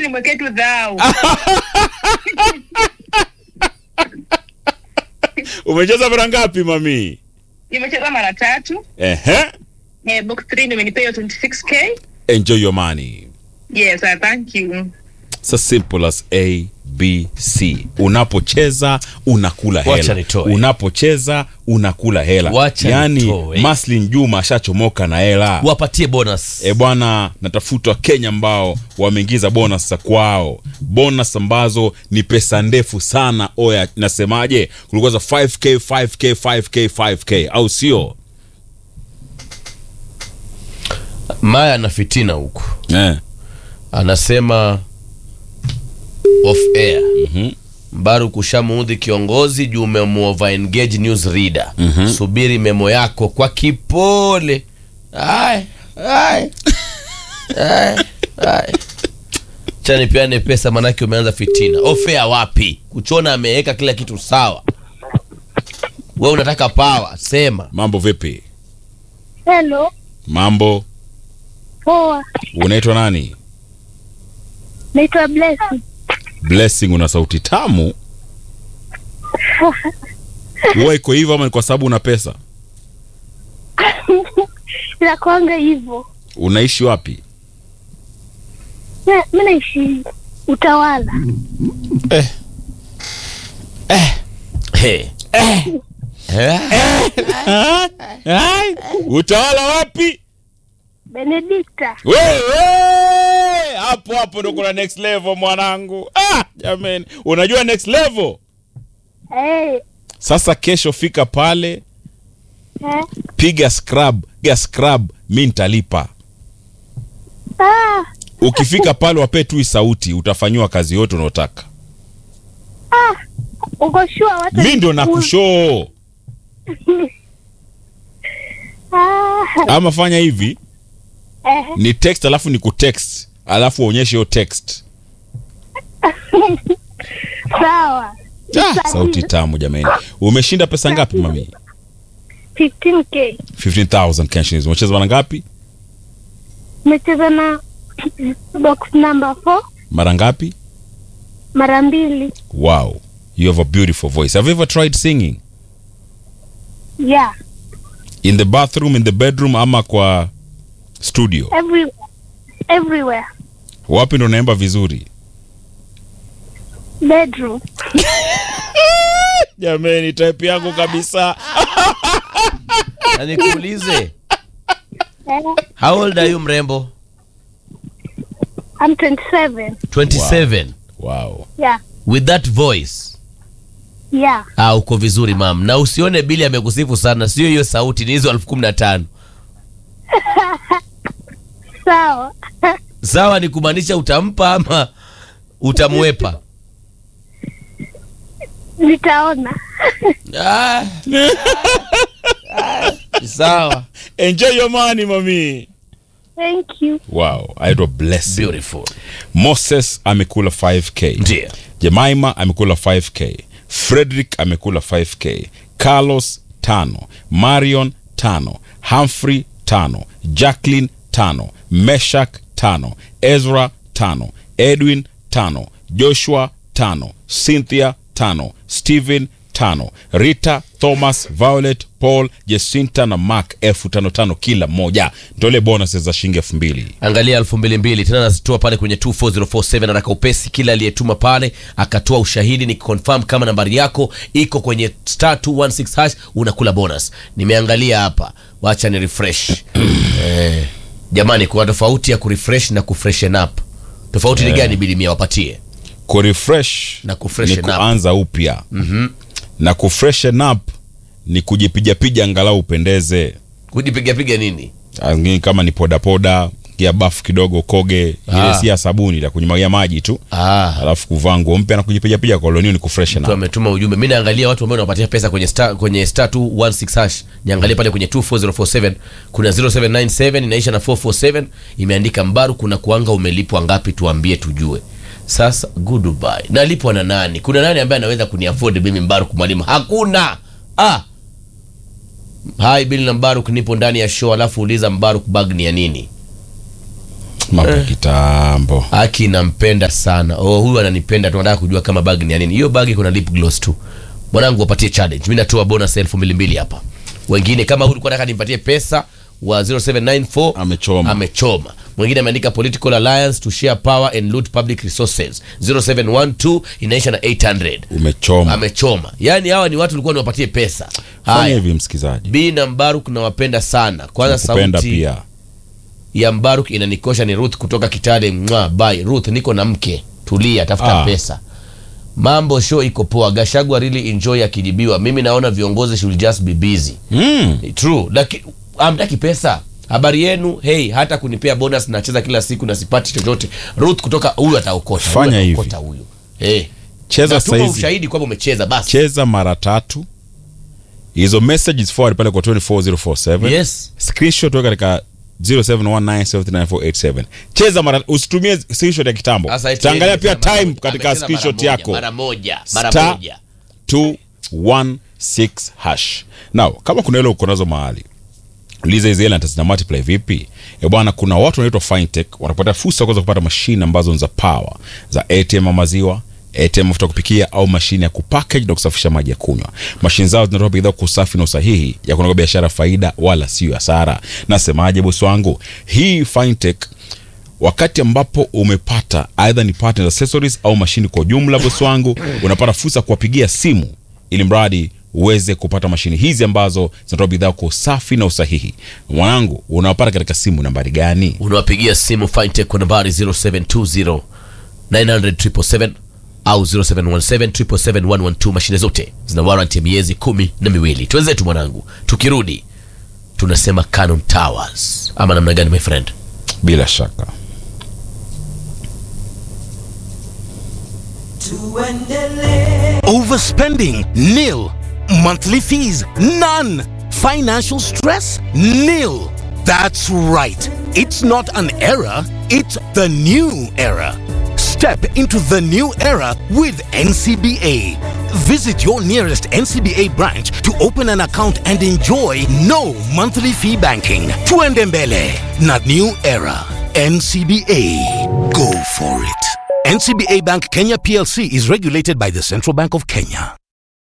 nimwekee tu dhao umecheza mara ngapi mami nimecheza mara tatu Ehe. eh, box 3 ndio imenipea hiyo 26k enjoy your money yes uh, thank you It's as simple as a b c unapocheza unakula Wacha hela nitoe. unapocheza unakula hela Wacha yaani nitoe. maslin juma ashachomoka na hela wapatie bonus e bwana natafuta wakenya ambao wameingiza bonus za kwao bonus ambazo ni pesa ndefu sana oya nasemaje kulikuwa za 5k 5k 5k 5k au sio maya na fitina huku eh. anasema off air Mhm. mbaru kushamuudhi kiongozi juu umemuova engage news reader subiri memo yako kwa kipole Ai, ai, ai, ai. cha nipeane pesa manake umeanza fitina off air wapi kuchona ameweka kila kitu sawa we unataka pawa sema mambo vipi Hello, mambo poa. unaitwa nani Naitwa Blessing. blessing una sauti tamu huwa iko hivyo ama ni kwa sababu una pesa Inakuanga hivyo. unaishi wapi Na- Mi naishi Utawala. hey. Eh? utawala wapi Benedikta. wewe hapo hapo ndo kuna next level mwanangu ah, jamani unajua next level Eh, sasa kesho fika pale eh. piga scrub piga scrub mi nitalipa Ah, ukifika pale wapee tu hii sauti utafanyiwa kazi yote unaotaka ah. Uko sure watu mi ndo nakushoo Ah, ama fanya hivi eh. ni text alafu ni kutext alafu uonyeshe hiyo text Sawa. ah, sauti tamu jamani umeshinda pesa ngapi mami 15k. 15000 Kenya shillings umecheza mara ngapi Umecheza na box number 4 mara ngapi mara mbili. wow you have a beautiful voice have you ever tried singing Yeah. in the bathroom in the bedroom ama kwa studio Every everywhere. wapi ndo naimba vizuri Bedroom. jamani type yangu kabisa Na nikuulize Eh, how old are you mrembo I'm 27. 27 wow Yeah. with that voice Yeah. ah, uko vizuri mam na usione bili amekusifu sana sio hiyo sauti ni hizo elfu kumi na tano Sawa. sawa ni kumaanisha utampa ama utamwepa Nitaona. ah. Ah, sawa enjoy your money mami Thank you. wow aitwa blessing beautiful moses amekula 5k ndio jemaima amekula 5k frederick amekula 5k carlos tano marion tano humphrey tano jacklin tano meshak tano ezra tano edwin tano joshua tano cynthia tano stephen tano rita thomas violet paul jesinta na mark elfu tano tano kila mmoja ndole bonus za shilingi elfu mbili angalia elfu mbili mbili tena nazitoa pale kwenye 24047 haraka upesi kila aliyetuma pale akatoa ushahidi ni confirm kama nambari yako iko kwenye star 216 hash unakula bonus nimeangalia hapa wacha ni refresh eh, jamani kuna tofauti ya kurefresh na kufreshen up tofauti ni gani bilimia wapatie kurefresh Na kufreshen ni up. kuanza upya mm-hmm. na kufreshen up ni kujipijapija angalau upendeze kujipigapiga nini Angini kama ni podapoda kia bafu kidogo koge ile Ah. si ya sabuni la kunywagia maji tu ah, alafu kuvaa nguo mpya na kujipijapija kolonio ni kufreshen mtu up ametuma ujumbe mi naangalia watu ambao wanapatia pesa kwenye star, kwenye star 216 hash niangalie pale kwenye 24047 kuna 0797 inaisha na 447 imeandika mbaru kuna kuanga umelipwa ngapi tuambie tujue sasa goodbye nalipwa na nani kuna nani ambaye anaweza kuniafford mimi mbaruk mwalimu hakuna ah hai bili na mbaruk nipo ndani ya show alafu uliza mbaruk bag ni ya nini mambo ya kitambo Aki nampenda sana. Oh, huyu ananipenda tu, nataka kujua kama bag ni ya nini. Hiyo bag kuna lip gloss tu. Mwanangu wapatie challenge. Mimi natoa bonus elfu mbili mbili hapa. Wengine kama huyu ulikuwa nataka nimpatie pesa wa 0794 Amechoma. amechoma. Mwingine ameandika political alliance to share power and loot public resources 0712 inaisha na 800 umechoma amechoma. Yaani hawa ni watu ulikuwa niwapatie pesa. fanya Haya. hivi msikilizaji B na Mbaruk nawapenda sana. Kwanza kupenda sauti pia ya Mbaruk inanikosha ni Ruth kutoka Kitale. Mwa bye Ruth, niko na mke, tulia, tafuta Ah. pesa. Mambo show iko poa. Gashagwa really enjoy akijibiwa. Mimi naona viongozi should just be busy. mm. True, lakini amtaki pesa. Habari yenu, hey, hata kunipea bonus nacheza kila siku na sipati chochote. Ruth kutoka huyu ataokota. huyu Fanya hivi. ataokota huyu. Hey. cheza Natuma saizi ushahidi kwamba umecheza basi. cheza mara tatu hizo messages forward pale kwa 24047 Yes. screenshot weka katika 0719739487 cheza mara usitumie screenshot ya kitambo Sasa eti taangalia yeye pia amesema mara time moja. katika Amesema mara screenshot moja, yako Mara moja, mara Star moja. 216 hash now kama kuna ile uko nazo mahali uliza hizi hela zina multiply vipi e bwana kuna watu wanaitwa fintech wanapata fursa ya kuweza kupata mashine ambazo ni za power za atm ya maziwa atm mafuta ya kupikia au mashine ya kupackage na kusafisha maji ya kunywa mashine zao zinatoa bidhaa kwa usafi na usahihi ya kunaga biashara faida wala sio hasara nasemaje bosi wangu hii fintech wakati ambapo umepata aidha ni partner accessories au mashini kwa ujumla bosi wangu unapata fursa ya kuwapigia simu ili mradi uweze kupata mashini hizi ambazo zinatoa bidhaa kwa usafi na usahihi mwanangu unawapata katika simu nambari gani unawapigia simu fintech kwa nambari 0720 900 au 0717 mashine zote zina warranty ya miezi kumi na miwili twenzetu mwanangu tukirudi tunasema Canon Towers ama namna gani my friend bila shaka Overspending? Nil. Monthly fees? None. Financial stress? Nil. That's right. It's not an era, it's the new era. Step into the new era with NCBA. Visit your nearest NCBA branch to open an account and enjoy no monthly fee banking. Tuendembele, not new era. NCBA. Go for it. NCBA Bank Kenya PLC is regulated by the Central Bank of Kenya.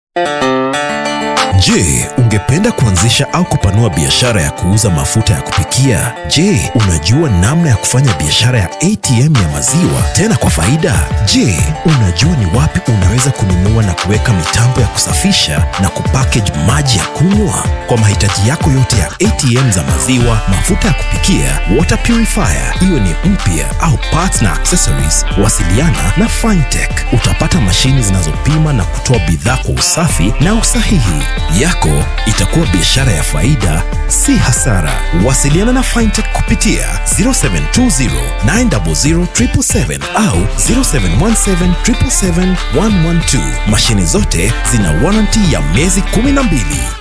Je, ungependa kuanzisha au kupanua biashara ya kuuza mafuta ya kupikia? Je, unajua namna ya kufanya biashara ya ATM ya maziwa tena kwa faida? Je, unajua ni wapi unaweza kununua na kuweka mitambo ya kusafisha na kupackage maji ya kunywa? Kwa mahitaji yako yote ya ATM za maziwa, mafuta ya kupikia, water purifier, iwe ni mpya au parts na accessories, wasiliana na Fintech. Utapata mashini zinazopima na kutoa bidhaa kwa usafi na usahihi. Yako itakuwa biashara ya faida, si hasara. Wasiliana na Fintech kupitia 0720 900 777 au 0717 777 112. Mashini zote zina warranty ya miezi 12.